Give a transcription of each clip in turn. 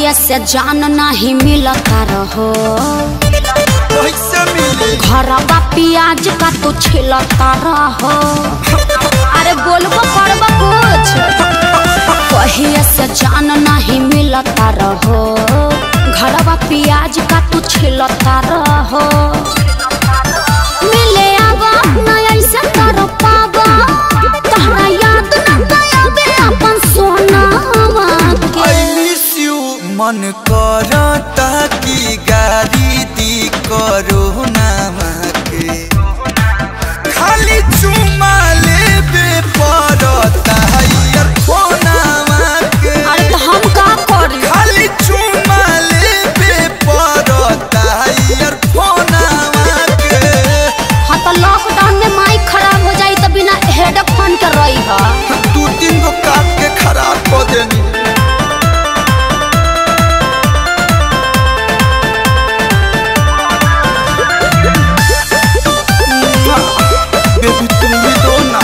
कहिए से जान नहीं मिलता रहो कैसे मिली घरवा प्याज का तू छिलता रहो अरे बोलबो करबो कुछ कहिए से जान नहीं मिलता रहो घरवा प्याज का तू छिलता रहो मिले आवा ना ऐसे कर पावा तहरा याद ना आवे अपन सोनावा के आई मिस यू मन करता कि गाड़ी दी करो नामा के खाली चुमा लेबे पड़ता यार फोनामा के अरे तो हम का करी खाली चुमा लेबे पड़ता यार फोनामा के हाँ तो लॉकडाउन में माइक खराब हो जाई तो बिना हेडफोन के रही है दू तीन गो काट के खराब कर देनी बेबी तुम भी दो ना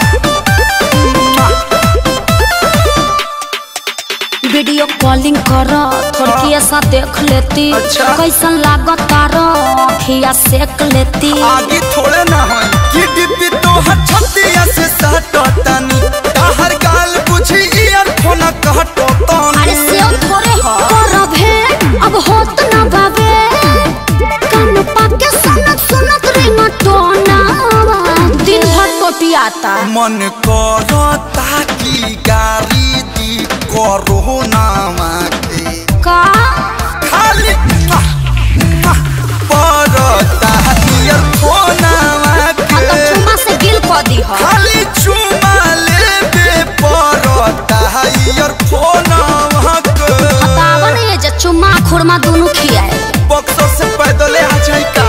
वीडियो कॉलिंग कर थोड़ी ऐसा देख लेती अच्छा। कैसन लागत तारो अखिया सेक लेती आगे थोड़े ना हो कि डिब्बी तो छतिया से सटतानी ताहर गाल बुझी ईयरफोन कहटतानी अरे सेव थोड़े हो करब है अब होत ना बाबे कान पाके सुनत सुनत रिंगटोना दिन भर टोटियाता मन करता कि गाड़ी दी करो नामा के का खाली मुआ, मुआ, पड़ता ईयरफोनवा हाँ तो के चुमा से गिल कर दी हो खाली चुमा लेबे पड़ता ईयरफोनवा के बतावन ये जे चुम्मा खुरमा दोनों खियाए बक्सर से पैदल आ जाई का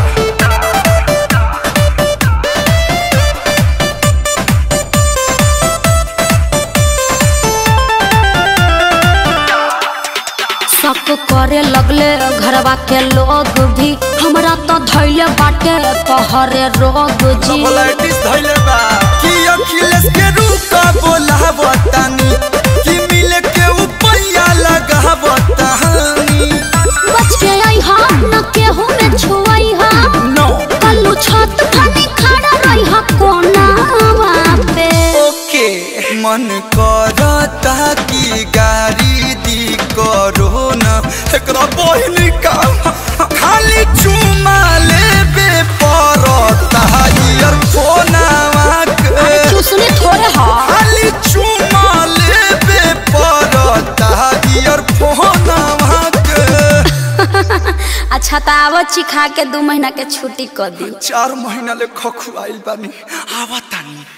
शक करे लगले घरवा के लोग भी हमरा तो धैले बाटे तोहरे रोग जी कोलाइटिस धइले बा कि अखिलेश के रूका बोलावतानी कि मिले के उपैया लगावतानी बच के आई हा न केहू में छुआई हा नो कल्लू छत फनी खड़ा रही हा कोनावा पे ओके मन करता कि गाड़ी दी करो न एकरा बहिन का खाली चुमा लेबे पड़ता ईयरफोनवा के चूसनी थोड़े हा खाली चुमा लेबे पड़ता ईयरफोनवा के अच्छा तो आवो चिखा के दू महीना के छुट्टी कर दी चार महीना ले खखुआइल बानी आवतानी